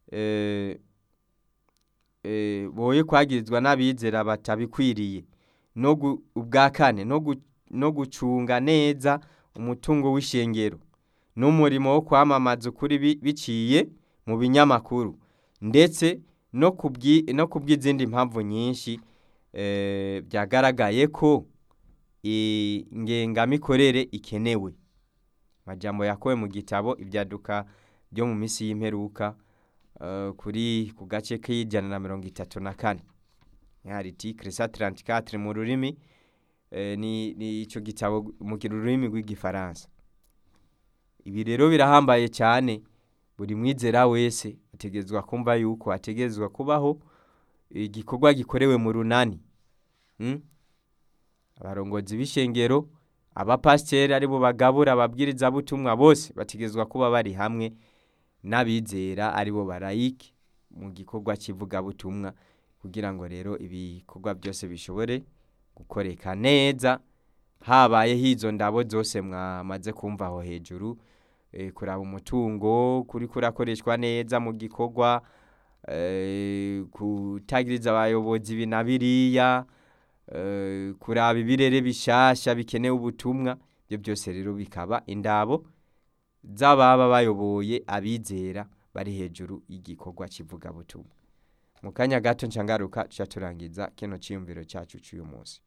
eh, eh, boye kwagirizwa n'abizera batabikwiriye no gu- ubwa kane no gu- no gucunga neza umutungo w'ishengero n'umurimo wo kwamamaza ukuri bi- biciye mu binyamakuru ndetse no kubwi no kubw'izindi mpamvu nyinshi eh, byagaragaye ko ingengamikorere ikenewe amajambo yakowe mu gitabo ibyaduka byo mu minsi y'imperuka eh, kuri ku gace k'ijana na mirongo itatu na kane hari iti cresa 34 mu rurimi eh, ni ni ico gitabo mu rurimi rw'igifaransa ibi rero birahambaye cyane buri mwizera wese ategerezwa kumva yuko ategerezwa kubaho igikorwa gikorewe mu runani mm? abarongozi b'ishengero abapasiteri ari bo bagabura ababwirizabutumwa bose bategerezwa kuba bari hamwe n'abizera ari bo barayike mu gikorwa cy'ivugabutumwa kugira ngo rero ibikorwa byose bishobore gukoreka neza habayeho izo ndabo zose mwamaze kumva aho hejuru eh, kuraba umutungo kuri kurakoreshwa neza mu gikorwa eh, kutagiriza abayobozi ibi na biriya eh, kuraba ibirere bishasha bikenewe ubutumwa ibyo byose rero bikaba indabo z'ababa bayoboye abizera bari hejuru y'igikorwa cy'ivugabutumwa mu kanya gato ncangaruka tuca turangiza kino cyiyumviro cyacu cy'uyu munsi